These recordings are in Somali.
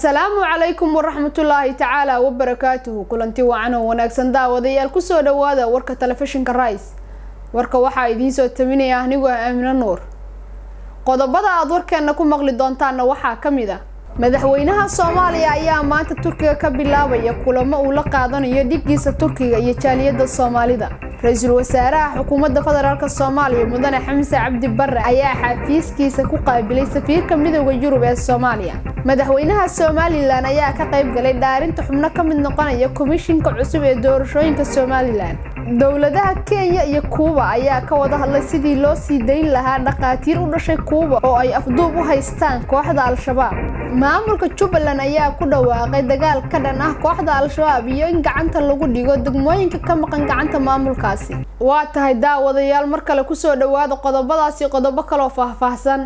asalaamu calaykum waraxmatullaahi tacaala wabarakaatuhu kulanti wacan oo wanaagsan daawadayaal kusoo dhawaada warka telefishinka rice warka waxaa idiinsoo taminaya anigoo ah aamino nuur qodobada aada warkeena ku maqli doontaanna waxaa ka mid a madaxweynaha soomaaliya ayaa maanta turkiga ka bilaabaya kulamo uu la qaadanayo dhigiisa turkiga iyo jaaliyadda soomaalida ra-iisul wasaaraha xukuumadda federaalk soomaaliya mudane xamse cabdi bare ayaa xafiiskiisa ku qaabilay safiirka midooda yurub ee soomaaliya madaxweynaha somalilan ayaa ka qayb galay dhaarinta xubno ka mid noqonaya komishinka cusub ee doorashooyinka somalilan dowladaha kenya iyo kuuba ayaa ka wada hadlay sidii loo sii dayn lahaa dhakhaatiir u dhashay kuuba oo ay afduub u haystaan kooxda al-shabaab maamulka jubbaland ayaa ku dhawaaqay dagaal ka dhan ah kooxda al-shabaab iyo in gacanta lagu dhigo degmooyinka ka maqan gacanta maamulkaasi waa tahay daawadayaal mar kale kusoo dhawaada qodobadaasi qodobo kaloo faahfaahsan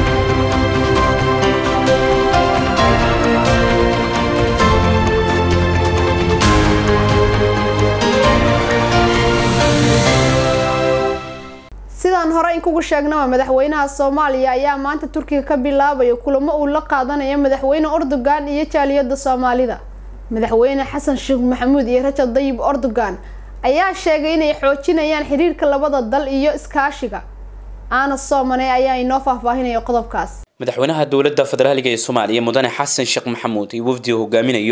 sidaan hore in kugu sheegnaba madaxweynaha soomaaliya ayaa maanta turkiga ka bilaabaya kulamo uu la qaadanayo madaxweyne erdogan iyo jaaliyada soomaalida madaxweyne xasan sheekh maxamuud iyo rajab dayib erdogan ayaa sheegay inay xoojinayaan xiriirka labada dal iyo iskaashiga aana soomane ayaa inoo faahfaahinaya qodobkaas madaxweynaha dowladda federaaliga ee soomaaliya mudane xasan sheekh maxamuud iyo wafdiga hogaaminayo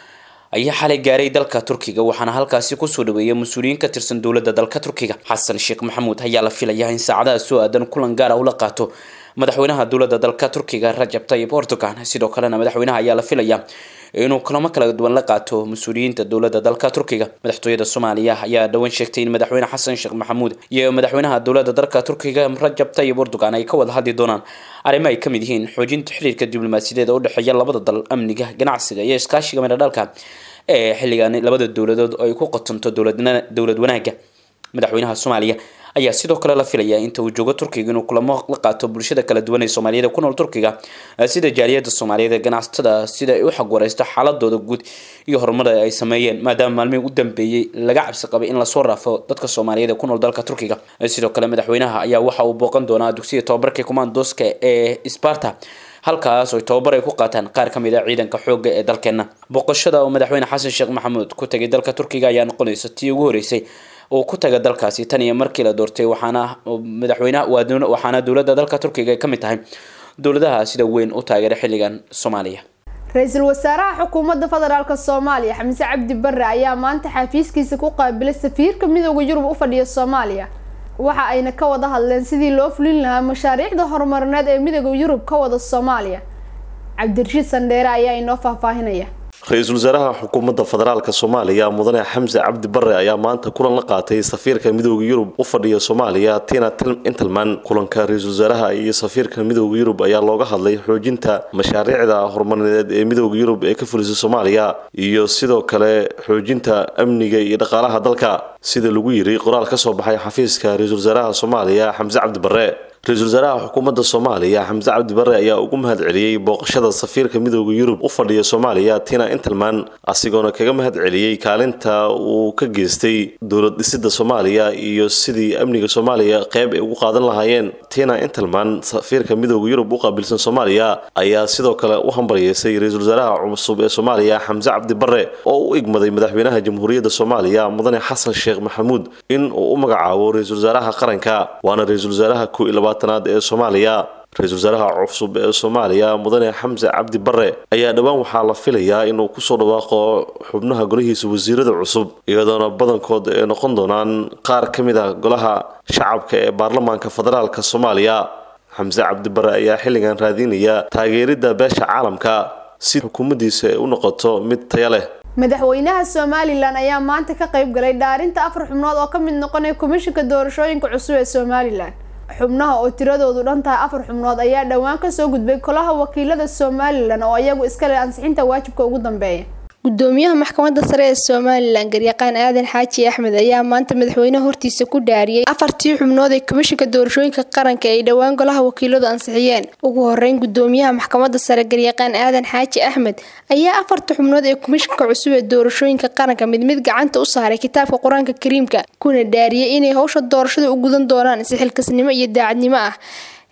ayaa xalay gaaray dalka turkiga waxaana halkaasi kusoo dhaweeyay mas-uuliyiin ka tirsan dowladda dalka turkiga xasan sheekh maxamuud ayaa la filayaa in saacadaha soo aadan kulan gaara ula qaato madaxweynaha dowladda dalka turkiga rajab tayib erdogan sidoo kalena madaxweynaha ayaa la filayaa inuu kulamo kala duwan la qaato mas-uuliyiinta dowladda dalka turkiga madaxtooyada soomaaliya ayaa dhowaan sheegtay in madaxweyne xasan sheekh maxamuud iyo madaxweynaha dowladda dalka turkiga rajab tayib erdogan ay ka wada hadli doonaan arrimo ay kamid yihiin xoojinta xiriirka diblomaasiyadeed oo udhexeeya labada dal amniga ganacsiga iyo iskaashiga midhadhalka ee xilligan labada dowladood ay ku qotonto dowlad wanaagga madaxweynaha soomaaliya ayaa sidoo kale la filayaa inta uu joogo turkiga inuu kulamo la qaato bulshada kala duwan ee soomaaliyada ku nool turkiga sida jaaliyada soomaaliyeed ee ganacsatada sida ay u xagwareysto xaaladooda guud iyo horumar ay sameeyeen maadaama maalmihii u dambeeyey laga cabsi qabay in lasoo raafo dadka soomaaliyeed ee ku nool dalka turkiga sidoo kale madaxweynaha ayaa waxa uu booqan doonaa dugsiga tababarka commandoska ee sparta halkaas oo tababar ay ku qaataan qaar ka mid a ciidanka xoogga ee dalkeena booqashada oo madaxweyne xasan sheekh maxamuud ku tagay dalka turkiga ayaa noqonaysa tii ugu horeysay oo ku taga dalkaasi tan iyo markii la doortay waxaana madaxweynaha waxaana dowladda dalka turkiga ay ka mid tahay dowladaha sida weyn u taageera xilligan soomaaliya ra-iisul wasaaraha xukuumadda federaalk soomaaliya xamse cabdi bare ayaa maanta xafiiskiisa ku qaabilay safiirka midooda yurub u fadhiya soomaaliya waxa ayna ka wada hadleen sidii loo fulin lahaa mashaariicda horumarineed ee midooda yurub ka wada soomaaliya cabdirashiid sandheere ayaa inoo faahfaahinaya ra-iisul wasaaraha xukuumadda federaalk soomaaliya mudane xamse cabdi bare ayaa maanta kulan la qaatay safiirka midooda yurub u fadhiya soomaaliya tina intelman kulanka ra-iisul wasaaraha iyo safiirka midooda yurub ayaa looga hadlay xoojinta mashaariicda horumarineed ee midooda yurub ee ka fulisa soomaaliya iyo sidoo kale xoojinta amniga iyo dhaqaalaha dalka sida lagu yiri qoraal ka soo baxay xafiiska ra-iisul wasaaraha soomaaliya xamse cabdi bare ra-iisul wasaaraha xukuumadda soomaaliya xamse cabdi bare ayaa ugu mahad celiyey booqashada safiirka midooda yurub u fadhiya soomaaliya tina interman asigoona kaga mahad celiyey kaalinta uu ka geystay dowlad dhisida soomaaliya iyo sidii amniga soomaaliya qeyb ay ugu qaadan lahaayeen tina interman safiirka midooda yurub u qaabilsan soomaaliya ayaa sidoo kale u hambalyeysay ra-iisul wasaaraha cusub ee soomaaliya xamse cabdi bare oo u igmaday madaxweynaha jamhuuriyadda soomaaliya mudane xasan sheekh maxamuud in uu u magacaabo ra-iisul wasaaraha qaranka waana ra-iisul wasaaraha ku labaatanaad ee soomaaliya ra-iisul wasaaraha cusub ee soomaaliya mudane xamse cabdi bare ayaa dhowaan waxaa la filayaa inuu kusoo dhawaaqo xubnaha golihiisa wasiirada cusub iyadoona badankood ay noqon doonaan qaar ka mid ah golaha shacabka ee baarlamaanka federaalk soomaaliya xamse cabdi bare ayaa xilligan raadinaya taageeridda beesha caalamka si xukuumaddiisa ay u noqoto mid taya leh madaxweynaha somalilan ayaa maanta ka qayb galay dhaarinta afar xubnood oo ka mid noqonaya komishinka doorashooyinka cusub ee somalilan xubnaha oo tiradoodu dhan tahay afar xubnood ayaa dhowaan kasoo gudbay golaha wakiilada somalilan oo iyagu iska leh ansixinta waajibka ugu dambeeya gudoomiyaha maxkamadda sare ee somalilan garyaqaan aadan xaaji axmed ayaa maanta madaxweynaha hortiisa ku dhaariyey afartii xubnood ee komishinka doorashooyinka qaranka ay dhowaan golaha wakiiladu ansixiyeen ugu horeyn gudoomiyaha maxkamadda sare garyaqaan aadan xaaji axmed ayaa afarta xubnood ee komishinka cusub ee doorashooyinka qaranka mid mid gacanta u saaray kitaabka qur-aanka kariimka kuna dhaariyey inay howsha doorashada u gudan doonaan si xilkasnimo iyo daacadnimo ah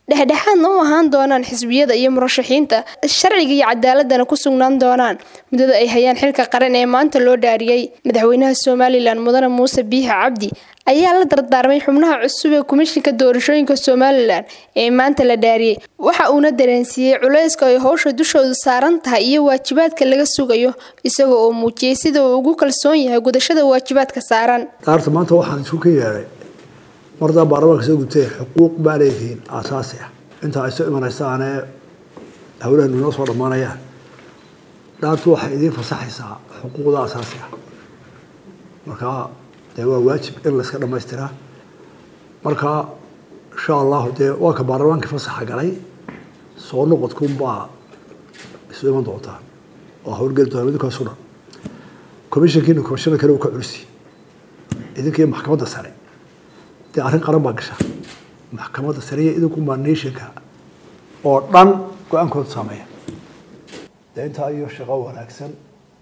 dhexdhexaadna u ahaan doonaan xisbiyada iyo murashaxiinta sharciga iyo cadaaladana ku sugnaan doonaan muddada ay hayaan xilka qaran ee maanta loo dhaariyey madaxweynaha somalilan mudane muuse biixi cabdi ayaa la dardaarmay xubnaha cusub ee komishinka doorashooyinka somalilan ee maanta la dhaariyey waxa uuna dareensiiyey culayska ay howsha dushoodu saaran tahay iyo waajibaadka laga sugayo isaga oo muujiyey sida uu ugu kalsoon yahay gudashada waajibaadka saaran daarta maanta waxaan isku ka yeedhay mardaa baarlamaanka soo gutee xuquuq baa leedihiin aasaasi ah intaa ay soo imanaysaane hawlahanu inoo soo dhammaanayaan dhaartu waxay idiin fasaxaysaa xuquuqda aasaasi ah marka dee waa waajib in layska dhamaystiraa marka insha allahu dee waa ka baarlamaankii fasaxa galay soo noqodkunbaa isu iman doontaa oo howlgeli doona idinkaasu dhan commissionkiina commissioner kale uu ka culisi idinkii maxkamadda sare dee arrin qaran baa gasha maxkamadda sare iyo idinkunbaa nationka oo dhan go-aankooda saameeya dee intaa iyo shaqo wanaagsan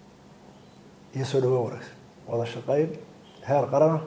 iyo soo dhawaan wanaagsan wada shaqayn heer qarana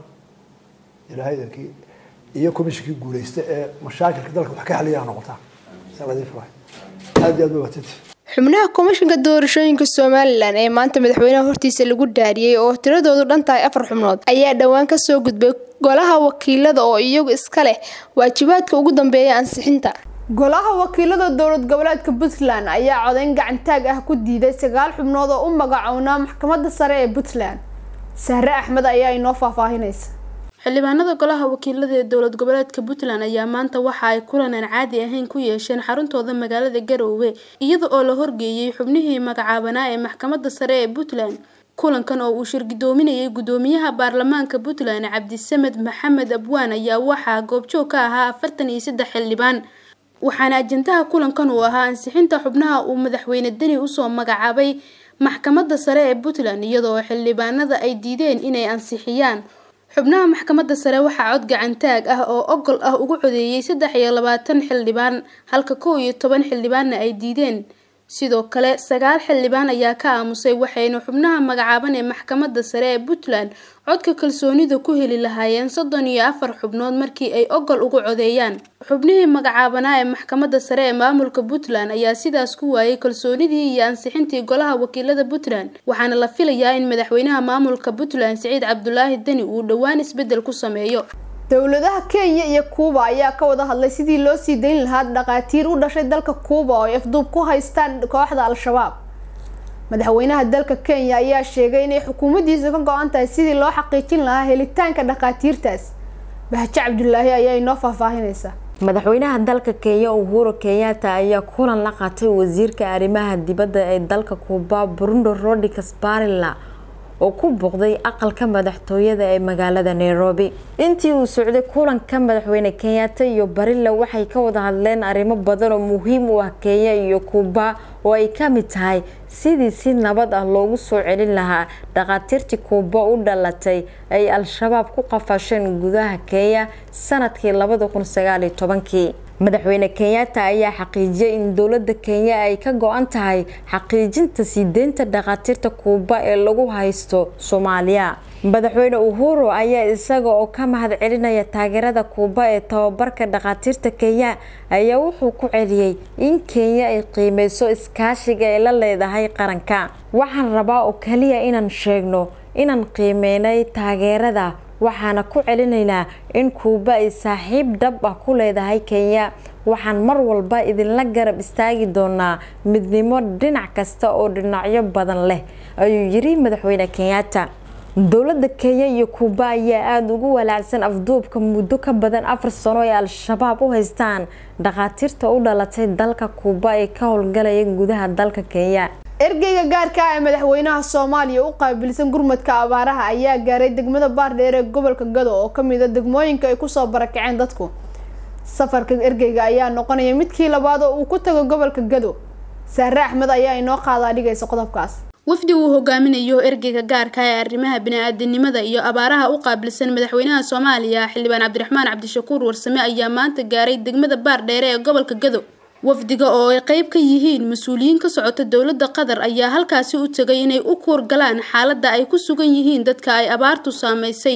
ilaahay idankii iyo commissionkii guuleysta ee mashaakilka dalka wax ka xaliyaa noqotaa sanadii furay aad iyo aad ba waatiti xubnaha komishinka doorashooyinka somalilan ee maanta madaxweynaha hortiisa lagu dhaariyey oo tiradoodu dhan tahay afar xubnood ayaa dhowaan kasoo gudbay golaha wakiilada oo iyagu iska leh waajibaadka ugu dambeeya ansixinta golaha wakiilada dowlad goboleedka puntland ayaa codeyn gacantaag ah ku diiday sagaal xubnood oo u magacownaa maxkamadda sare ee puntland sahre axmed ayaa inoo faahfaahinaysa xildhibaanada golaha wakiilada ee dowlad goboleedka puntland ayaa maanta waxa ay kulan aan caadi ahayn ku yeesheen xaruntooda magaalada garoowe iyada oo la horgeeyey xubnihii magacaabanaa ee maxkamadda sare ee puntland kulankan oo uu shirgidoominayay gudoomiyaha baarlamaanka puntland cabdisamed maxamed abwaan ayaa waxaa goobjoog ka ahaa afartan iyo saddex xildhibaan waxaana ajandaha kulankan uu ahaa ansixinta xubnaha uu madaxweyne deni usoo magacaabay maxkamadda sare ee puntland iyadoo xildhibaanada ay diideen inay ansixiyaan xubnaha maxkamadda sare waxaa cod gacantaag ah oo ogol ah ugu codeeyey saddex iyo labaatan xildhibaan halka kow iyo toban xildhibaanna ay diideen sidoo kale sagaal xildhibaan ayaa ka aamusay waxayna xubnaha magacaaban ee maxkamadda sare ee puntland codka kalsoonida ku heli lahaayeen soddon iyo afar xubnood markii ay ogol ugu codeeyaan xubnihii magacaabanaa ee maxkamadda sare ee maamulka puntland ayaa sidaas ku waayay kalsoonidii iyo ansixintii golaha wakiilada puntland waxaana la filayaa in madaxweynaha maamulka puntland siciid cabdulaahi deni uu dhowaan isbedel ku sameeyo dowladaha kenya iyo kuuba ayaa ka wada hadlay sidii loo sii dayn lahaa dhaqaatiir u dhashay dalka kuuba oo ay afduub ku haystaan kooxda al-shabaab madaxweynaha dalka kenya ayaa sheegay inay xukuumaddiisa ka go-an tahay sidii loo xaqiijin lahaa helitaanka dhaqaatiirtaas bahaje cabdulaahi ayaa inoo faahfaahinaysa madaxweynaha dalka kenya uhuru kenyatta ayaa kulan la qaatay wasiirka arrimaha dibadda ee dalka kuuba burundo rodriguez barilla oo ku booqday aqalka madaxtooyada ee magaalada nairobi intii uu socday kulanka madaxweyne kenyatta iyo barilla waxay ka wada hadleen arrimo badan oo muhiim u ah kenya iyo kuuba oo ay ka mid tahay sidii si nabad ah loogu soo celin lahaa dhaqaatiirtii kuuba u dhalatay ay al-shabaab ku qafasheen gudaha kenya sanadkii labada kun sagaal iyo tobankii madaxweyne kenyatta ayaa xaqiijiyay in dowladda kenya ay ka go-an tahay xaqiijinta sii deynta dhaqaatiirta kuuba ee lagu haysto soomaaliya madaxweyne uhuru ayaa isaga oo ka mahad celinaya taageerada kuuba ee tababarka dhaqaatiirta kenya ayaa wuxuu ku celiyey in kenya ay qiimeyso iskaashiga ay la leedahay qaranka waxaan rabaa oo kaliya inaan sheegno inaan qiimeynay taageerada waxaana ku celinaynaa in kuuba ay saaxiib dhab ah ku leedahay kenya waxaan mar walba idinla garab istaagi doonaa midnimo dhinac kasta oo dhinacyo badan leh ayuu yiri madaxweyne kenyatta dowladda kenya iyo kuuba ayaa aada ugu walaacsan afduubka muddo ka badan afar sano ay al-shabaab u haystaan dhaqaatiirta u dhalatay dalka kuuba ee ka howlgalaya gudaha dalka kenya ergeyga gaarka ah ee madaxweynaha soomaaliya u qaabilsan gurmadka abaaraha ayaa gaaray degmada baardheer ee gobolka gado oo kamid a degmooyinka ay kusoo barakaceen dadku safarka ergeyga ayaa noqonaya midkii labaad oo uu ku tago gobolka gado sahre axmed ayaa inoo qaadaa dhigaysa qodobkaas wafdi uu hogaaminayo ergeyga gaarka ee arrimaha bini-aadanimada iyo abaaraha u qaabilsan madaxweynaha soomaaliya xildhibaan cabdiraxmaan cabdishakuur warsame ayaa maanta gaaray degmada baardheere ee gobolka gado wafdiga oo ay qeyb ka yihiin mas-uuliyiin ka socota dowladda qatar ayaa halkaasi u tegay inay u kuur galaan xaaladda ay ku sugan yihiin dadka ay abaartu saameysay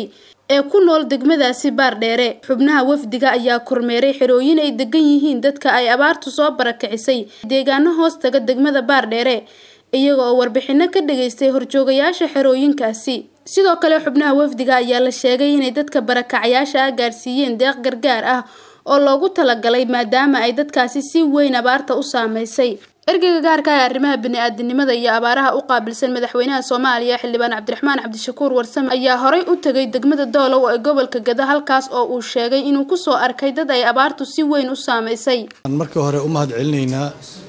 ee ku nool degmadaasi baardheere xubnaha wafdiga ayaa kormeeray xerooyin ay degan yihiin dadka ay abaartu soo barakicisay deegaano hoos taga degmada baardheere iyaga oo warbixino ka dhageystay horjoogayaasha xerooyinkaasi sidoo kale xubnaha wafdiga ayaa la sheegay inay dadka barakacyaasha ah gaarsiiyeen deeq gargaar ah oo loogu talagalay maadaama ay dadkaasi si weyn abaarta u saameysay ergeyga gaarka ah ee arrimaha bini-aadinimada iyo abaaraha u qaabilsan madaxweynaha soomaaliya xildhibaan cabdiraxmaan cabdishakuur warsame ayaa horay u tegay degmada doolow ee gobolka gada halkaas oo uu sheegay inuu kusoo arkay dad ay abaartu si weyn u saameysay marka hore u mahad celinaynaa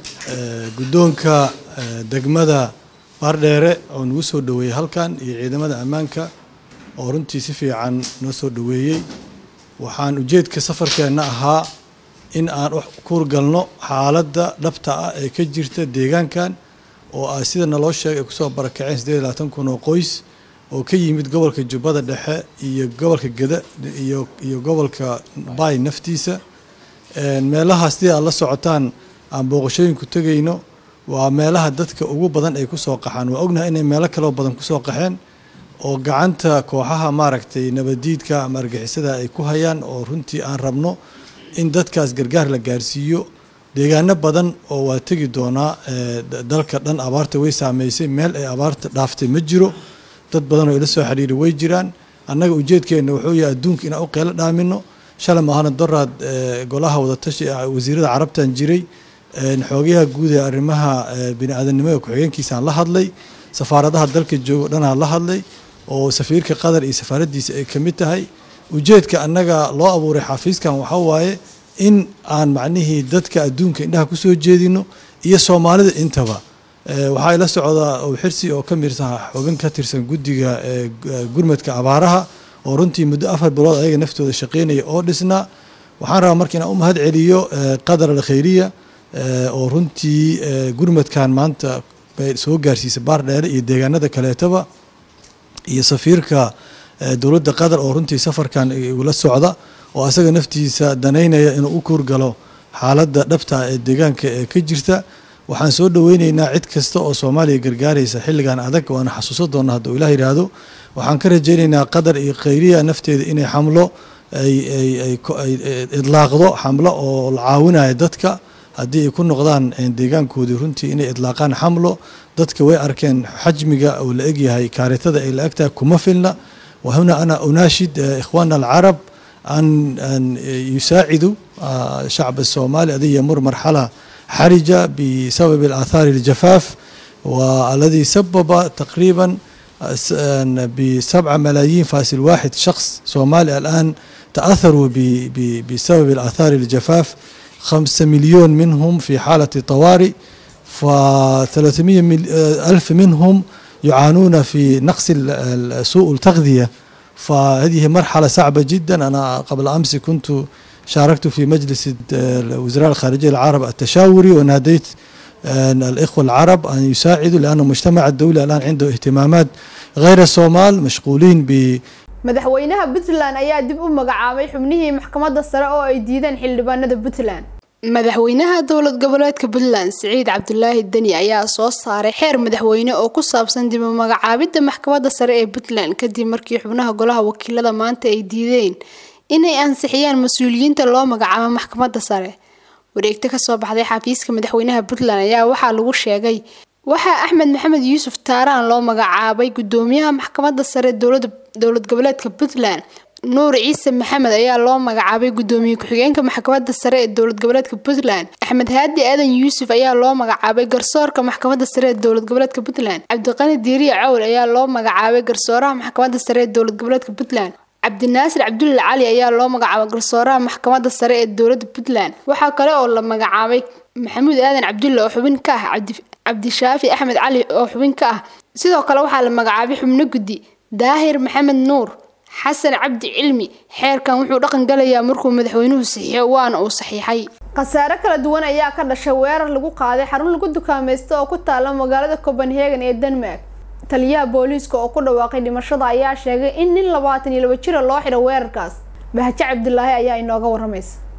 guddoonka degmada baardheere oo nagu soo dhaweeyey halkan iyo ciidamada ammaanka oo runtii si fiican noo soo dhaweeyey waxaan ujeedka safarkeenna ahaa in aan kuurgalno xaaladda dhabta ah ee ka jirta deegaankan oo ah sida naloo sheegay ay kusoo barakaceen siddeed iyo labaatan kun oo qoys oo ka yimid gobolka jubbada dhexe iyo gobolka geda iyo iyo gobolka baay naftiisa meelaha sidii aad la socotaan aan booqashooyinku tegayno waa meelaha dadka ugu badan ay kusoo qaxaan waa ognahay inay meelo kaloo badan kusoo qaxeen oo gacanta kooxaha maaragtay nabadiidka ama argixisada ay ku hayaan oo runtii aan rabno in dadkaas gargaar la gaarsiiyo deegaano badan oo waa tegi doonaa dalka dhan abaarta way saameysay meel ay abaarta dhaaftay ma jiro dad badan oo ila soo xiriiri way jiraan annaga ujeedkeenna wuxuu yahay adduunka inaan u qeylo dhaamino shalay maahana doraad golaha wadatashi wasiirada carabtan jiray xoogayaha guud ee arrimaha bini-aadanimada ku-xigeenkiisaan la hadlay safaaradaha dalka joogo dhanaa la hadlay oo safiirka qatar iyo safaaraddiisa ay ka mid tahay ujeedka annaga loo abuuray xafiiskan waxaa waaye in aan macnihii dadka adduunka indhaha kusoo jeedino iyo soomaalida intaba waxaa ila socdaa xirsi oo ka mirsan xubin ka tirsan guddiga gurmadka abaaraha oo runtii muddo afar bilood ayaga naftooda shaqeynaya oo dhisnaa waxaan rabaa marka inaan u mahad celiyo qadar alkhayriya oo runtii gurmadkan maanta soo gaarsiisa baardheere iyo deegaanada kaleetaba iyo safiirka dowladda qatar oo runtii safarkan ula socda oo asaga naftiisa danaynaya inuu u kuurgalo xaaladda dhabta ee deegaanka ee ka jirta waxaan soo dhaweyneynaa cid kasta oo soomaaliya gargaaraysa xilligan adag waana xasuusan doona hadduu ilah yidhaahdo waxaan ka rajayneynaa qatar iyo khayriya nafteeda inay xamlo ay idlaaqdo xamlo oo la caawinaya dadka haddii ay ku noqdaan deegaankoodii runtii inay idlaaqaan xamlo dadka way arkeen xajmiga uu la egyahay kaaritada ay la egtahay kuma filna wahuna ana unaashid ikhwaana alcarab an an yusaacidu shacb الصومالي الذي يمر مرحلة حرجة بسبب الآثار الجفاف والذي سبب تقريبا بسبعة ملايين فاصل واحد شخص صومالي الآن تأثروا بسبب الآثار الجفاف خمسة مليون منهم في حالة طوارئ فثلاثمية ألف منهم يعانون في نقص سوء التغذية فهذه مرحلة صعبة جدا أنا قبل أمس كنت شاركت في مجلس وزراء الخارجية العرب التشاوري وناديت الإخوة العرب أن يساعدوا لأن المجتمع الدولي الآن عنده اهتمامات غير الصومال مشغولين ب madaxweynaha puntland ayaa dib u magacaabay xubnihii maxkamadda sare oo ay diideen xildhibaanada puntland madaxweynaha dowlad goboleedka puntland siciid cabdulaahi deni ayaa soo saaray xeer madaxweyne oo ku saabsan dib u magacaabidda maxkamadda sare ee puntland kadib markii xubnaha golaha wakiilada maanta ay diideen inay ansixiyaan mas-uuliyiinta loo magacaabo maxkamadda sare wareegto kasoo baxday xafiiska madaxweynaha puntland ayaa waxaa lagu sheegay waxaa axmed maxamed yuusuf taaraan loo magacaabay gudoomiyaha maxkamadda sare dowlad goboleedka puntland nuur ciise maxamed ayaa loo magacaabay gudoomiye ku-xigeenka maxkamadda sare ee dowlad goboleedka puntland axmed haadi aadan yuusuf ayaa loo magacaabay garsoorka maxkamadda sare ee dowlad goboleedka puntland cabdiqani diiriya cawl ayaa loo magacaabay garsooraha maxkamadda sare ee dowlad goboleedka puntland cabdinaasir cabdulla cali ayaa loo magacaabay garsooraha maxkamadda sare ee dowladda puntland waxaa kale oo la magacaabay maxamuud aadan cabdulle oo xubin ka ah cabdishaafi axmed cali oo xubin ka ah sidoo kale waxaa la magacaabay xubno guddi daahir maxamed nuur xasan cabdi cilmi xeerkan wuxuu dhaqan galayaa markuu madaxweynuhu saxiixo waana uu saxiixay khasaare kala duwan ayaa ka dhashay weerar lagu qaaday xarun lagu dukaamaysto oo ku taala magaalada copenhagen ee denmark taliyaha booliiska oo ku dhawaaqay dhimashada ayaa sheegay in nin labaatan iyo laba jira loo xidho weerarkaas bahaje cabdulaahi ayaa inooga waramaysa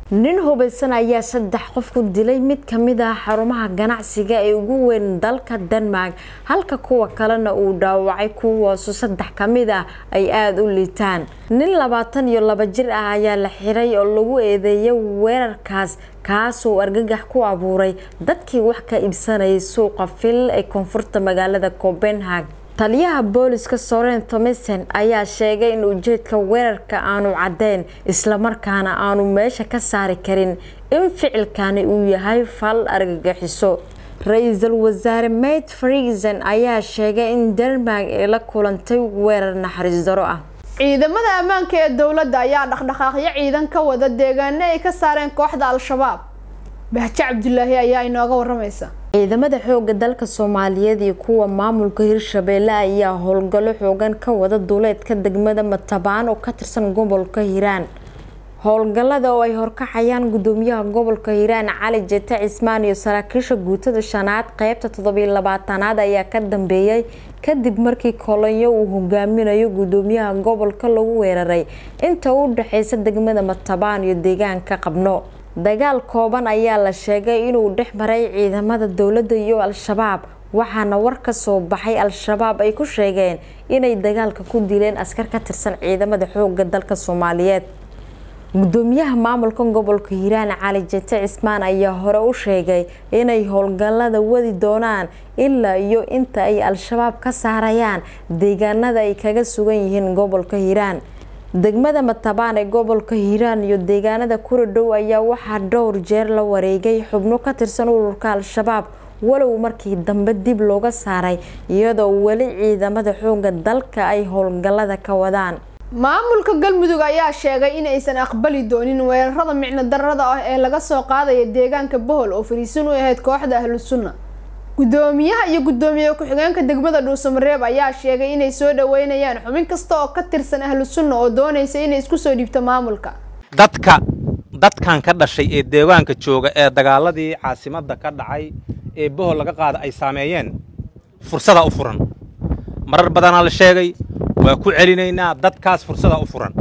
nin hubaysan ayaa saddex qof ku dilay mid kamid ah xarumaha ganacsiga ee ugu weyn dalka denmark halka kuwa kalena uu dhaawacay kuwaasu saddex kamid ah ay aada u liitaan nin labaatan iyo laba jir ah ayaa la xiray oo lagu eedeeyay weerarkaas kaasoo argagax ku abuuray dadkii wax ka iibsanayay suuqa fil ee koonfurta magaalada copenhag taliyaha booliska soren thomesen ayaa sheegay in ujeedka weerarka aanu caddeyn islamarkaana aanu meesha ka saari karin in ficilkani uu yahay fal argagixiso ra-iisul wasaare mate frisen ayaa sheegay in denmark ay la kulantay weerar naxariis daro ah ciidamada ammaanka ee dowladda ayaa dhaqdhaqaaqyo ciidan ka wada deegaano ay ka saareen kooxda al-shabaab bahjo cabdulaahi ayaa inooga waramaysa ciidamada xooga dalka soomaaliyeed iyo kuwa maamulka hirshabeelle ayaa howlgallo xoogan ka wada duuleedka degmada matabaan oo ka tirsan gobolka hiiraan howlgallada oo ay horkacayaan gudoomiyaha gobolka hiiraan cali jete cismaan iyo saraakiisha guutada shanaad qeybta toddobiyo labaatanaad ayaa ka dambeeyay kadib markii kolonyo uu hogaaminayo gudoomiyaha gobolka lagu weeraray inta u dhexeysa degmada matabaan iyo deegaanka qabno dagaal kooban ayaa la sheegay inuu dhex maray ciidamada dowladda iyo al-shabaab waxaana war ka soo baxay al-shabaab ay ku sheegeen inay dagaalka ku dileen askar ka tirsan ciidamada xooga dalka soomaaliyeed gudoomiyaha maamulka gobolka hiiraan cali jete cismaan ayaa hore u sheegay inay howlgallada wadi doonaan ilaa iyo inta ay al-shabaab ka saarayaan deegaanada ay kaga sugan yihiin gobolka hiiraan degmada matabaan ee gobolka hiiraan iyo deegaanada kuradhow ayaa waxaa dhowr jeer la wareegay xubno ka tirsan ururka al-shabaab walow markii dambe dib looga saaray iyadoo weli ciidamada xooga dalka ay howlgallada ka wadaan maamulka galmudug ayaa sheegay inaysan aqbali doonin weerarada micno darada ah ee laga soo qaadaya deegaanka bohol oo fariisin u ahayd kooxda ahlu sunna gudoomiyaha iyo gudoomiye ku-xigeenka degmada dhuusamareeb ayaa sheegay inay soo dhaweynayaan xubin kasta oo ka tirsan ahlu sunna oo doonaysa inay isku soo dhiibto maamulka dadka dadkan ka dhashay ee deegaanka jooga ee dagaaladii caasimadda ka dhacay ee bohol laga qaada ay saameeyeen fursadaa u furan marar badanaa la sheegay waa ku celinaynaa dadkaas fursadaa u furan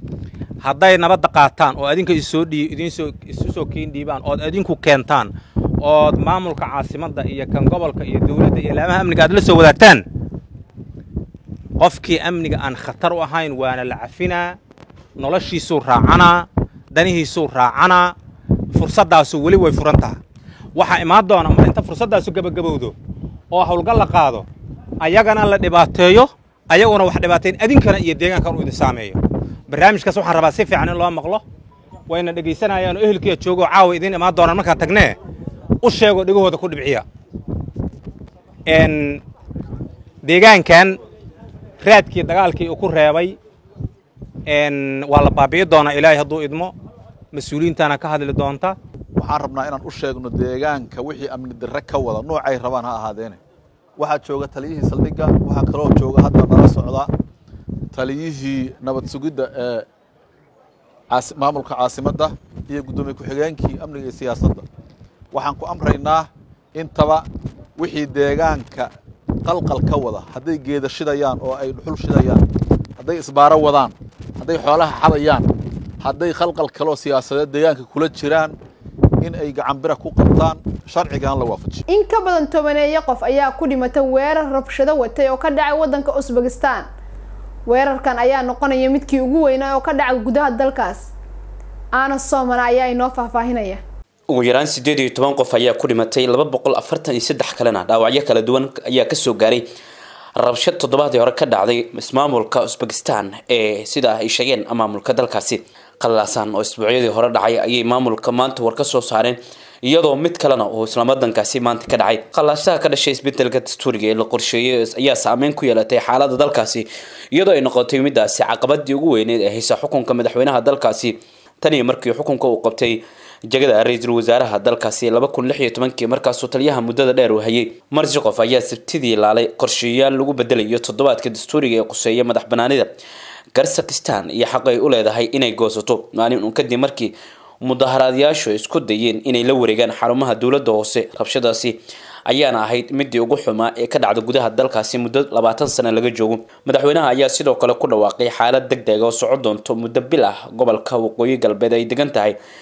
hadday nabadda qaataan oo adinka isoo idinsoo isu soo keen dhiibaan ood adinku keentaan ood maamulka caasimadda iyo kan gobolka iyo dawladda iyo laamaha amniga aad la soo wadaagtaan qofkii amniga aan khatar u ahayn waana la cafinaa noloshiisuu raacanaa danihiisuu raacanaa fursaddaasu weli way furan taha waxaa imaan doona mar inta fursaddaasu gebagabowdo oo howlgal la qaado ayagana la dhibaateeyo ayaguna wax dhibaateen adinkana iyo deegaankan uu idin saameeyo barnaamijkaas waxaan rabaa si fiican in loo maqlo wayna dhegaysanayaan oo ehelkiiya joogoo caawa idiin imaan doonaan markaan tagnee u sheegoo dhegahooda ku dhibciya deegaankan raadkii dagaalkii uu ku reebay waa la baabi'i doonaa ilaahay hadduu idmo mas-uuliyiintana ka hadli doonta waxaan rabnaa inaan u sheegno deegaanka wixii amni darre ka wada noocay rabaan ha ahaadeene waxaa jooga taliyihii saldhigga waxaa kaloo jooga hadda nala socda taliyihii nabad sugidda ee maamulka caasimadda iyo guddoomiye ku-xigeenkii amniga iyo siyaasadda waxaan ku amraynaa intaba wixii deegaanka qalqal ka wada hadday geeda shidayaan oo ay dhuxul shidayaan hadday isbaaro wadaan hadday xoolaha xadayaan hadday khalqal kaloo siyaasadeed deegaanka kula jiraan in ay gacanbira ku qabtaan sharcigan la waafajiyo in ka badan tobaneeyo qof ayaa ku dhimatay weerar rabshado watay oo ka dhacay waddanka usbekistan weerarkan ayaa noqonaya midkii ugu weynaa oo ka dhacay gudaha dalkaas aana soomana ayaa inoo faahfaahinaya ugu yaraan siddeed iyo toban qof ayaa ku dhimatay laba boqol afartan iyo saddex kalena dhaawacyo kala duwan ayaa kasoo gaaray rabshad toddobaadii hore ka dhacday ismaamulka usbekistan ee sida ay sheegeen maamulka dalkaasi qalaasan oo isbuucyadii hore dhacay ayay maamulka maanta war ka soo saareen iyadoo mid kalena uu islaamadankaasi maanta ka dhacay qalaasaha ka dhashay isbedelka dastuuriga ee la qorsheeyay ayaa saameyn ku yeelatay xaalada dalkaasi iyadoo ay noqotay midaasi caqabadii ugu weyneed ee haysa xukunka madaxweynaha dalkaasi taniyo markii xukunka uu qabtay jagada ra-iisul wasaaraha dalkaasi laba kun lix iyo tobankii markaasuu taliyaha muddada dheer uu hayay marsi qof ayaa sabtidii laalay qorsheyaal lagu bedelayo toddobaadka dastuuriga ee quseeya madax banaanida karsakistan iyo xaq ay u leedahay inay goosato maalin uun kadib markii mudaharaadyaashu isku dayeen inay la wareegaan xarumaha dowladda hoose rabshadaasi ayaana ahayd midii ugu xumaa ee ka dhacda gudaha dalkaasi muddo labaatan sano laga joogo madaxweynaha ayaa sidoo kale ku dhawaaqay xaalad deg deg oo soco doonto muddo bil ah gobolka waqooyi galbeed ay degan tahay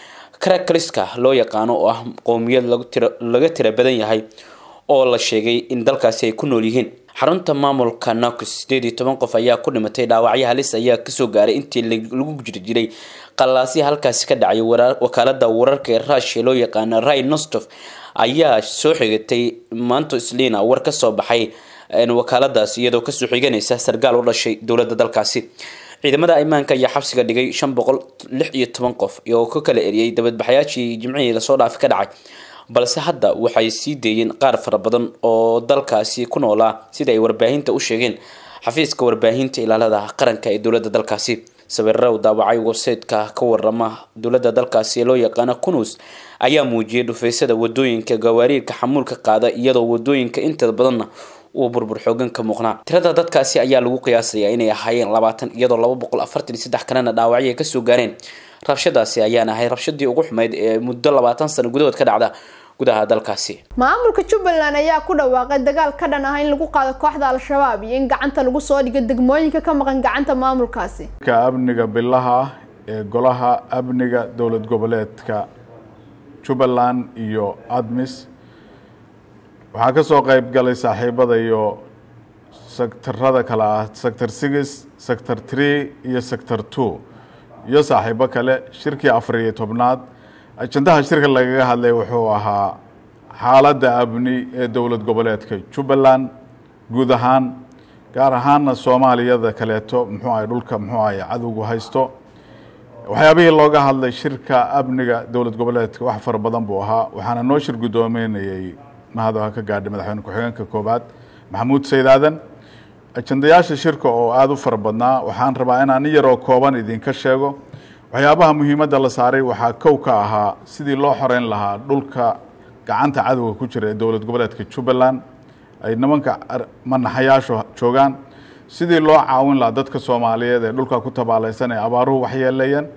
karakaliska loo yaqaano oo ah qowmiyad laga tira badan yahay oo la sheegay in dalkaasi ay ku nool yihiin xarunta maamulka nox sideed iyo toban qof ayaa ku dhimatay dhaawacyo halis ayaa kasoo gaaray intii lagu jiri jiray qalaasya halkaasi ka dhacay wakaalada wararka ee rushia loo yaqaano rai nostof ayaa soo xigatay maanto slina war kasoo baxay wakaaladaasi iyadoo kasoo xiganaysa sargaal u dhashay dowlada dalkaasi ciidamada imaanka ayaa xabsiga dhigay shan boqol lix iyo toban qof oo ka kala eriyay dabadbaxayaashii jimcihii lasoo dhaafi ka dhacay balse hadda waxay sii deeyeen qaar fara badan oo dalkaasi ku noolaa sida ay warbaahinta u sheegeen xafiiska warbaahinta ilaalada qaranka ee dowlada dalkaasi sawirada u daawacay websayteka ka warama dowlada dalkaasi ee loo yaqaano kunus ayaa muujiyay dhufeysada wadooyinka gawaariirka xamuulka qaada iyadoo wadooyinka inta badanna uu burbur xoogan ka muuqnaa tirada dadkaasi ayaa lagu qiyaasayaa inay ahaayeen labaatan iyadoo laba boqol afartan iyo saddex kalena dhaawacyo ay kasoo gaareen rabshadaasi ayaan ahay rabshadii ugu xumeyd ee muddo labaatan sano gudahood ka dhacda gudaha dalkaasi maamulka jubbaland ayaa ku dhawaaqay dagaal ka dhan ah in lagu qaado kooxda al-shabaab iyo in gacanta lagu soo dhigo degmooyinka ka maqan gacanta maamulkaasi ka amniga bilaha ah ee golaha amniga dowlad goboleedka jubbaland iyo admis waxaa ka soo qayb galay saaxiibada iyo sektarada kale ah sector six sector three iyo sector two iyo saaxiibo kale shirkii afar iyo tobnaad ajandaha shirka lagaga hadlay wuxuu ahaa xaaladda amni ee dowlad goboleedka jubbaland guud ahaan gaar ahaana soomaaliyada kaleeto muxuu ahay dhulka muxuu ahay cadowgu haysto waxyaabihii looga hadlay shirka amniga dowlad goboleedka wax fara badan buu ahaa waxaana noo shir guddoominayay mahadoo ka gaadhay madaxweyne ku-xigeenka koobaad maxamuud sayd aadan ajandayaasha shirka oo aada u fara badnaa waxaan rabaa inaan in yaroo kooban idinka sheego waxyaabaha muhiimadda la saaray waxaa kow ka ahaa sidii loo xoreyn lahaa dhulka gacanta cadowga ku jira ee dowlad goboleedka jubbaland ay nimanka manaxayaashu joogaan sidii loo caawin lahaa dadka soomaaliyeed ee dhulka ku tabaalaysan ee abaaruhu waxyeeleeyeen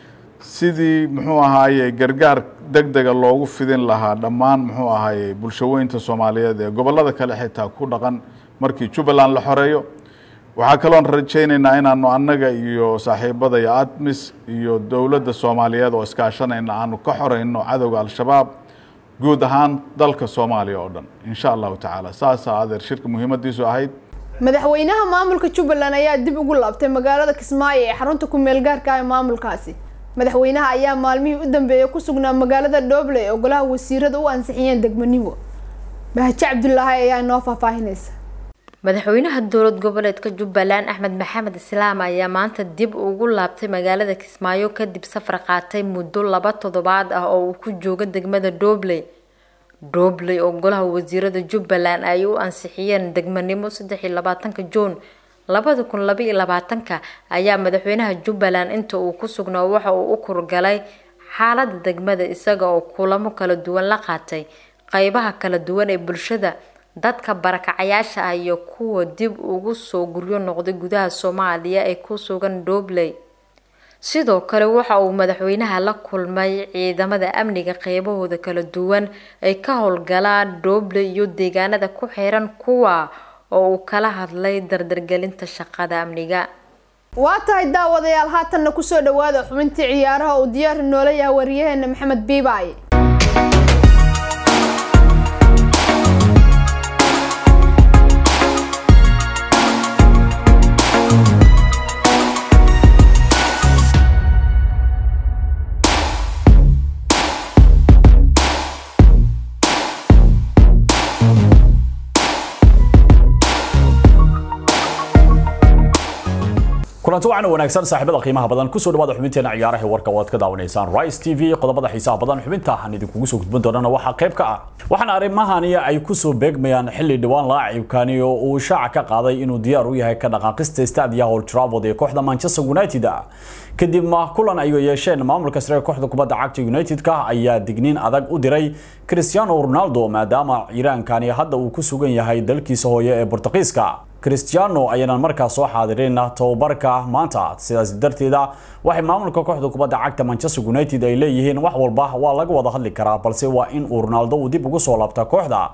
sidii muxuu ahaaye gargaar deg dega loogu fidin lahaa dhammaan muxuu ahaaye bulshaweynta soomaaliyeed ee gobollada kale xitaa ku dhaqan markii jubbaland la xoreeyo waxaa kaloon rajaynaynaa inaanu annaga iyo saaxiibada iyo admis iyo dowladda soomaaliyeed oo iskaashanayna aanu ka xoreyno cadowga al-shabaab guud ahaan dalka soomaaliya oo dhan insha allahu tacaala saasaa adeer shirka muhiimadiisu ahayd madaxweynaha maamulka jubbaland ayaa dib ugu laabtay magaalada kismaayo ee xarunta ku-meel gaarka ah ee maamulkaasi madaxweynaha ayaa maalmihii u dambeeyay ku sugnaa magaalada dhoble ee golaha wasiirada u ansixiyeen degmanimo bahaje cabdulaahi ayaa inoo faahfaahinaysa madaxweynaha dowlad goboleedka jubbaland axmed maxamed islaam ayaa maanta dib ugu laabtay magaalada kismaayo kadib safar qaatay muddo laba toddobaad ah oo uu ku joogo degmada dhobley dhobley oo golaha wasiirada jubbaland ay u ansixiyeen degmanimo saddex iyo labaatanka juun labada kun laba iyo labaatanka ayaa madaxweynaha jubbaland inta uu ku sugnaa waxa uu u kurgalay xaalada degmada isaga oo kulamo kala duwan la qaatay qeybaha kala duwan ee bulshada dadka barakacayaasha ah iyo kuwa dib ugu soo guryo noqday gudaha soomaaliya ee ku sugan dhobley sidoo kale waxa uu madaxweynaha la kulmay ciidamada amniga qeybahooda kala duwan ay ka howlgalaan dhobley iyo deegaanada ku xiran kuwa oo uu kala hadlay dardargelinta shaqada amniga waa tahay daawadayaal haatanna kusoo dhawaada xubintii ciyaaraha uu diyaar noola yahay wariyaheena maxamed biibaaye kulanti wacan wanaagsan saaxiibada qiimaha badan kusoo dhawaada xubinteena ciyaaraha warka waad ka daawanaysaan rice t v qodobada xiisaha badan xubinta aan idinkugu soo gudbin doonana waxaa qayb ka ah waxaana arrimahani ay kusoo beegmayaan xilli dhawaan laacibkani oo uu shaaca ka qaaday inuu diyaar u yahay ka dhaqaaqista stadia old trafford ee kooxda manchester united kadib ma kulan ay yeesheen maamulka sare kooxda kubadda cagta united-ka ayaa digniin adag u diray cristiano ronaldo maadaama ciiraankani hadda uu ku sugan yahay dalkiisa hooye ee bortuqiiska cristiano ayaanan markaas soo xaadirin tababarka maanta sidaas darteeda waxay maamulka kooxda kubadda cagta manchester united ay leeyihiin wax walba waa laga wada hadli karaa balse waa in uu ronaldo uu dib ugu soo laabta kooxda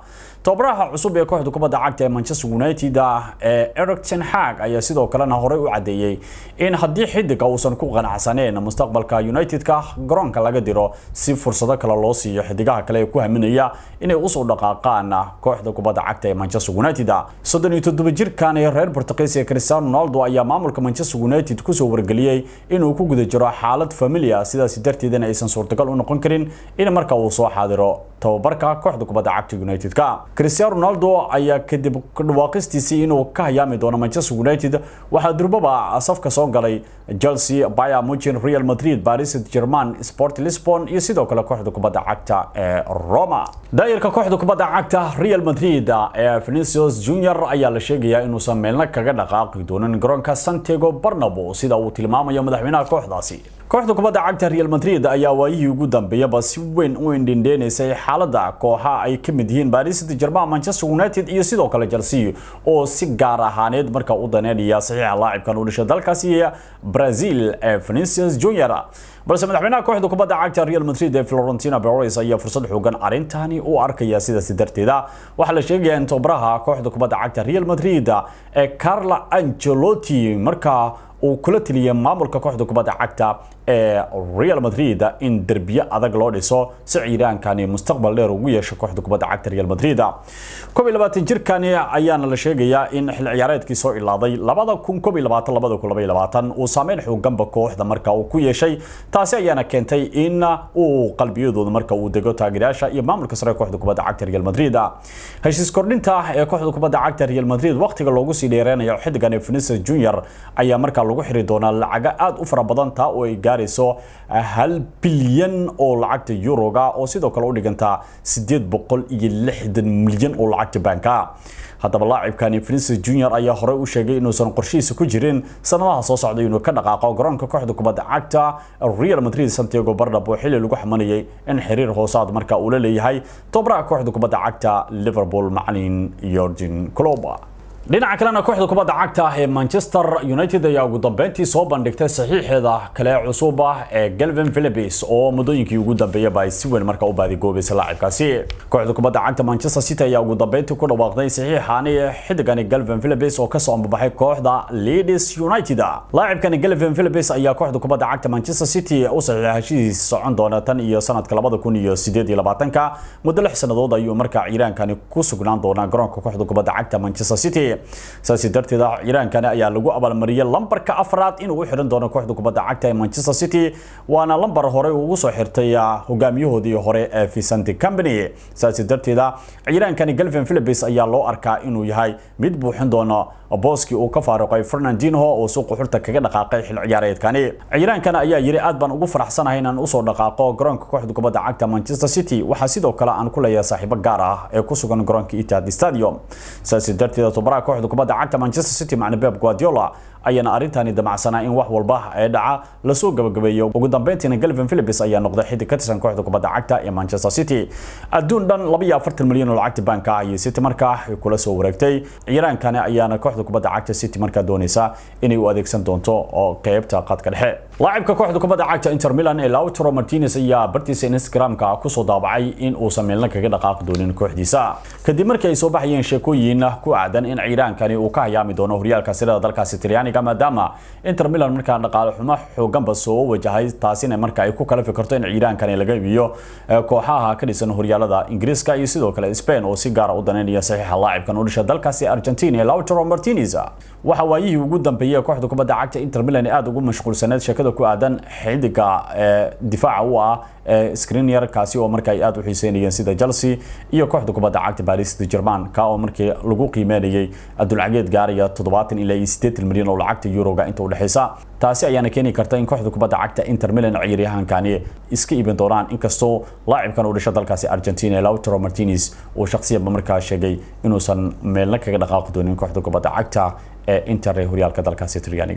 tababaraha cusub ee kooxda kubadda cagta ee manchester united ee eric ten hag ayaa sidoo kalena horey u cadeeyey in haddii xidiga uusan ku qanacsaneen mustaqbalka united-ka garoonka laga diro si fursado kale loo siiyo xidigaha kale ee ku haminaya inay usoo dhaqaaqaan kooxda kubadda cagta ee manchester united soddon iyo toddoba jirkan ee reer portugiis ee cristiano ronaldo ayaa maamulka manchester united kusoo wargeliyey inuu ku guda jiro xaalad familia sidaas darteedana aysan suurtagal u noqon karin in marka uu soo xaadiro tababarka kooxda kubadda cagta united-ka cristiano ronaldo ayaa kadib dhawaaqistiisii inuu ka hayaami doono manchester united waxaa durbaba safka soo galay chelsea bayer munchen real madrid paris saint-germain sport lisbon iyo sidoo kale kooxda kubadda cagta ee roma daayirka kooxda kubadda cagta real madrid ee vinicius junior ayaa la sheegayaa inuusan meelna kaga dhaqaaqi doonin garoonka santiago barnabo sida uu tilmaamayo madaxweynaha kooxdaasi kooxda kubadda cagta real madrid ayaa waayihii ugu dambeeyaba si weyn u indhindheenaysay xaalada kooxa ay ka mid yihiin paris saint-germain manchester united iyo sidoo kale chelsea oo si gaar ahaaneed marka u daneynaya saxiixa laacibkan u dhashay dalkaasi brazil ee vinicius junior balse madaxweynaha kooxda kubadda cagta real madrid ee florentino perez ayaa fursad xoogan arintani u arkaya sidaasi darteeda waxaa la sheegayaa in tababaraha kooxda kubadda cagta real madrid ee carla angelotti markaa uu kula taliyay maamulka kooxda kubadda cagta ee real madrid in derbiye adag loo dhiso si ciiraankani mustaqbal dheer ugu yeesho kooxda kubadda cagta real madrid koob iyo labaatan jirkani ayaana la sheegayaa in xil ciyaareedkii soo ilaaday labada kun koob iyo labaatan labada kun laba iyo labaatan uu saameyn xooganba kooxda marka uu ku yeeshay taasi ayaana keentay in uu qalbiyadooda marka uu dego taageerayaasha iyo maamulka sare kooxda kubadda cagta real madrid heshiis kordhinta ee kooxda kubadda cagta real madrid waqtiga loogu sii dheereynayo xidigan vinicius junior ayaa markaa lagu xiri doonaa lacaga aad u fara badan taa oo ay gaarayso hal bilyan oo lacagta yuroga oo sidoo kale u dhiganta sideed boqol iyo lixdan milyan oo lacagta baanka haddaba laacibkani vinicius junior ayaa horey u sheegay inuusan qorshihiisa ku jirin sanadaha soo socday inuu ka dhaqaaqo garoonka kooxda kubadda cagta real madrid santiago bernabo xilli lagu xamanayay in xiriir hoosaad marka uu la leeyahay tobaraha kooxda kubadda cagta liverpool macalin yorgen clob dhinaca kalena kooxda kubadda cagta ee manchester united ayaa ugu dambeyntii soo bandhigtay saxiixeeda kale cusub ah ee galvin philipis oo muddooyinkii ugu dambeeyaba ay si weyn marka u baadigoobaysa laacibkaasi kooxda kubadda cagta manchester city ayaa ugu dambeyntii ku dhawaaqday saxiixani xidigani galvin philipis oo kasoo ambabaxay kooxda leeds united laacibkani galvin philipis ayaa kooxda kubadda cagta manchester city u saxiixay heshiis socon doona tan iyo sanadka labada kun iyo sideed iyo labaatanka muddo lix sannadood ayuu markaa ciiraankani ku sugnaan doonaa garoonka kooxda kubadda cagta manchester city saasi darteed ciiraankani ayaa lagu abaalmariyay lambarka afraad inuu u xiran doono kooxda kubadda cagta ee manchester city waana lambar hore ugu soo xirtay hogaamiyahoodii hore ee vicente company saasi darteeda ciiraankani galvin philipis ayaa loo arkaa inuu yahay mid buuxin doono booskii uu ka faaruqay fernandinho oo suuqa xulta kaga dhaqaaqay xil ciyaareedkani ciiraankana ayaa yiri aad baan ugu faraxsanahay inaan usoo dhaqaaqo garoonka kooxda kubadda cagta manchester city waxaa sidoo kale aan ku leeyahay saaxiibo gaar ah ee ku sugan garoonka etihad stadium saasi darteeda tobaraha kooxda kubadda cagta manchester city macna pep guardiola ayaana arrintani damacsanaa in wax walba ee dhaca lasoo gabagabeeyo ugu dambeyntiina galvin philipis ayaa noqday xidig ka tirsan kooxda kubadda cagta ee manchester city adduun dhan laba iyo afartan milyan oo lacagta baanka ah ayay city markaa kula soo wareegtay ciiraankani ayaana kooxda kubadda cagta city markaa doonaysa inay u adeegsan doonto oo qeybta qadka dhexe laacibka kooxda kubadda cagta inter milan ee lautaro martinez ayaa bartiisa instagramka kusoo daabacay in uusan meelna kaga dhaqaaqi doonin kooxdiisa kadib markii ay soo baxayeen sheekooyin ku aadan in ciiraankani uu ka hayaami doono horyaalka sirada dalkaasi talyaaniga maadaama inter milan markaa dhaqaale xumo xooganba soo wajahay taasina marka ay ku kala fikirto in ciiraankani laga iibiyo kooxaha ka dhisan horyaalada ingiriiska iyo sidoo kale spain oo si gaara u daneynaya saxiixa laacibkan u dhasha dalkaasi argentina ee lautaro martinez waxa waayihii ugu dambeeyay kooxda kubadda cagta inter milan aad ugu mashquulsaneed sheekada ku aadan xidiga difaaca u ah screener kaasi oo marka ay aad u xiiseynayeen sida chelsea iyo kooxda kubadda cagta paris saint germain ka oo markii lagu qiimeynayay adulcageed gaaraya toddobaatan ilaa iyo siddeetan milyan oo lacagta euroga inta u dhexeysa taasi ayaana keeni karta in kooxda kubadda cagta inter milan ciyaaryahankani iska iibin doonaan inkastoo laacibkan u dhasha dalkaasi argentina lautaro martinez uu shakhsiyaba markaa sheegay inuusan meelna kaga dhaqaaqi doonin kooxda kubadda cagta ee inter ee horyaalka dalkaasi talyaaniga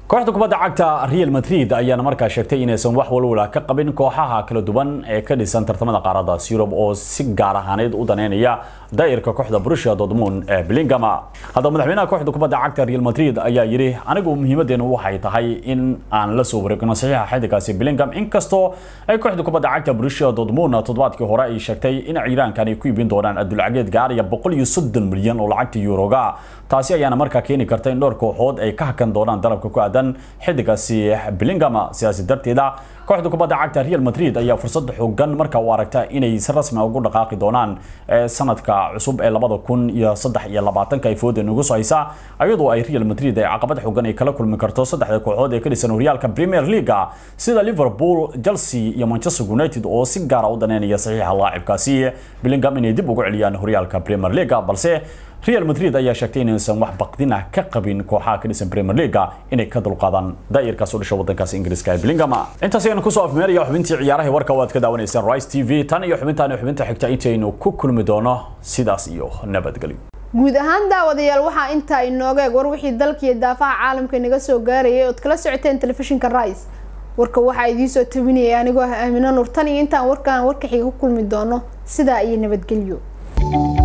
kooxda kubadda cagta real madrid ayaana markaa sheegtay inaysan wax walwala ka qabin kooxaha kala duwan ee ka dhisan tartamada qaaradaas yurub oo si gaar ahaaneed u daneynaya daa'irka kooxda borussia dortmund ee bellingham haddaba madaxweynaha kooxda kubadda cagta real madrid ayaa yidhi anigu muhiimadeenu waxay tahay in aan la soo wareegno saxiixa xidigaasi bellingham inkastoo ay kooxda kubadda cagta borussia dortmund toddobaadkii hore ay sheegtay in ciiraankan ay ku iibin doonaan adulcageed gaaraya boqol iyo soddon milyan oo lacagta yuroga taasi ayaana markaa keeni karta in dhowr kooxood ay ka hakan doonaan dalabka ku aadan xidigaasi bellingham sidaasi darteeda kooxda kubadda cagta real madrid ayaa fursad xoogan marka u aragta inay si rasmi ugu dhaqaaqi doonaan sanadka cusub ee labada kun iyo saddex iyo labaatanka ay fooda nagu soo haysa iyadoo ay real madrid ay caqabad xoogan ay kala kulmi karto saddexda kooxood ee ka dhisan horyaalka premier league sida liverpool chelsea iyo manchester united oo si gaara u daneynaya saxiixa laacibkaasi bellingham inay dib ugu celiyaan horyaalka premier league balse real madrid ayaa sheegtay inaysan wax baqdin ah ka qabin kooxaha ka dhisan premier league inay ka dulqaadaan daa'irkaas u dhasha wadankaas ingiriiska ee bellingham intaas ayaan kusoo afmeeraya xubintii ciyaaraha warka waad ka daawanaysaan rice t v tan iyo xubintaan xubinta xigta intaynu ku kulmi doono sidaas iyo nabadgelyo guud ahaan daawadayaal waxaa intaa inooga eg war wixii dalka iyo daafaha caalamka inaga soo gaarayay ood kala socoteen telefishinka rice warka waxaa idiin soo tabinaya anigoo ah aamino nur tan iyo intaan warkaan warka xiga ku kulmi doono sidaa iyo nabadgelyo